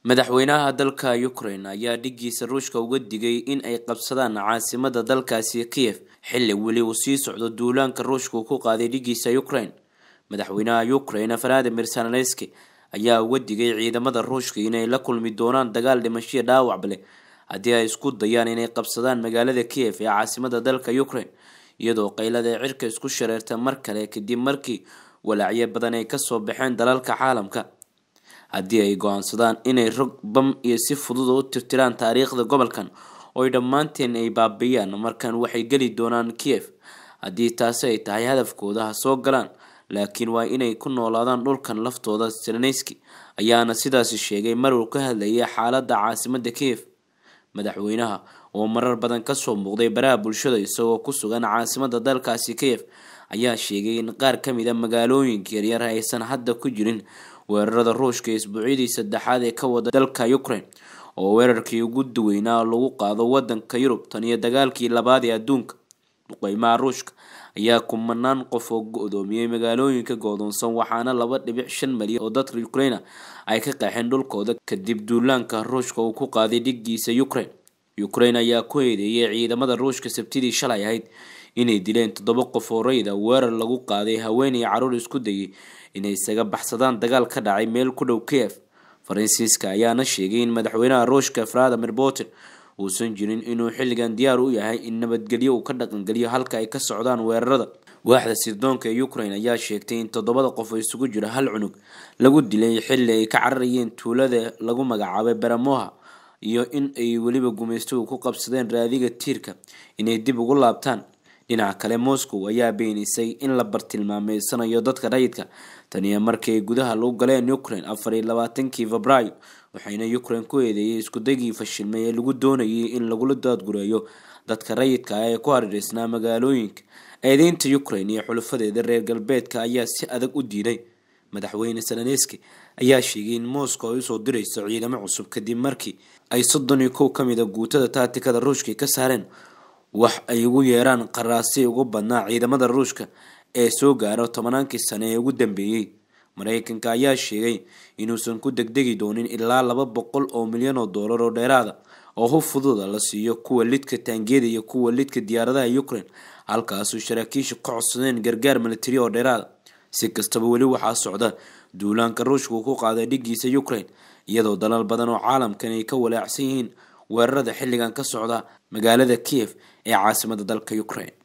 madaxweynaha dalka ukraine ayaa dhigiisa ruushka uga digay in ay qabsadaan caasimada dalkaasi kiev xilli weli uu sii socdo duulaanka ruushka uu ku qaaday dhigiisa ukraine madaxweynaha ukraine valadimir zelenski ayaa uga digay ciidamada ruushka inay la kulmi doonaan dagaal dhimashiya dhaawacba leh haddii ay isku dayaan inay qabsadaan magaalada kiev ee caasimada dalka ukraine iyadoo qaylada ee cirka isku shareerta mar kale kadib markii walaacyo badan ay kasoo baxeen dalalka caalamka haddii ay go-aansadaan inay rog bam iyo si fudud u tirtiraan taariikhda gobolkan oo ay dhammaanteen ay baabiiyaan markan waxay geli doonaan kiev haddii taasi ay tahay hadafkooda ha soo galaan laakiin waa inay ku noolaadaan dhulkan laftooda zelenski ayaana sidaasi sheegay mar uu ka hadlayay xaaladda caasimada kiev madaxweynaha oo marar badan kasoo muuqday baraha bulshada isagoo ku sugan caasimada dalkaasi kiev ayaa sheegay in qaar kamid a magaalooyinka yaryar aysan hadda ku jirin weerarada ruushka isbuucyadii saddexaad ee ka wada dalka ukraine oo weerarkii ugu duweynaa lagu qaado wadanka yurub tan iyo dagaalkii labaad ee adduunka duqeymaha ruushka ayaa kumanaan qof oo go-doomiyey magaalooyinka goodoonsan waxaana laba dhibic shan malyan oo dadka ukraina ay ka qeexeen dhulkooda kadib duulaanka ruushka uu ku qaaday dhigiisa ukraine ukraine ayaa ku eedeeyay ciidamada ruushka sabtidii shalay ahayd inay dileen toddoba qof oo rayda weerar lagu qaaday haweenay caruur isku dayay inay isaga baxsadaan dagaal ka dhacay meel ku dhow kiev faransiiska ayaana sheegay in madaxweynaha ruushka valadimir putin uusan jirin inuu xilligan diyaar u yahay in nabadgelyo uu ka dhaqangeliyo halka ay ka socdaan weerarada waaxda sirdoonka ee ukraine ayaa sheegtay in toddobada qof oo isugu jira hal cunug lagu dilay xilli ay ka cararayeen tuulada lagu magacaabay baramoha iyo in ay weliba gumaystuhu ku qabsadeen raadiga tiirka inay dib ugu laabtaan dhinaca kale moscow ayaa beenisay in la bartilmaameysanayo dadka rayidka taniyo markii ay gudaha lagu galeen ukraine afar iyo labaatankii febraayo waxayna ukraine ku eedeeyay iskudagii fashilmay ee lagu doonayay in lagula daadgureeyo dadka rayidka ah ee ku hareereysnaa magaalooyinka eedeynta ukraine iyo xulufadeeda reer galbeedka ayaa si adag u diiday madaxweyne zelenski ayaa sheegay in moscow ay usoo dirayso ciidamo cusub kadib markii ay soddon iyo kow kamid a guutada taatikada ruushka ka saareen wax ay ugu yeeraan qaraasi ugu badnaa ciidamada ruushka ee soo gaaro tobanaankii sane ee ugu dambeeyey mareykanka ayaa sheegay inuusan ku degdegi doonin ilaa laba boqol oo milyan oo doolar oo dheeraada oo hub fududa la siiyo kuwa lidka taangiyada iyo kuwa lidka diyaaradaha ukraine halkaasuu saraakiisha ka codsadeen gargaar militari oo dheeraada si kastaba weli waxaa socda duulaanka ruushka uu ku qaaday dhigiisa ukraine iyadoo dalal badan oo caalamkan ay ka walaacsan yihiin weerarada xilligan ka socda magaalada kiev ee caasimada dalka ukraine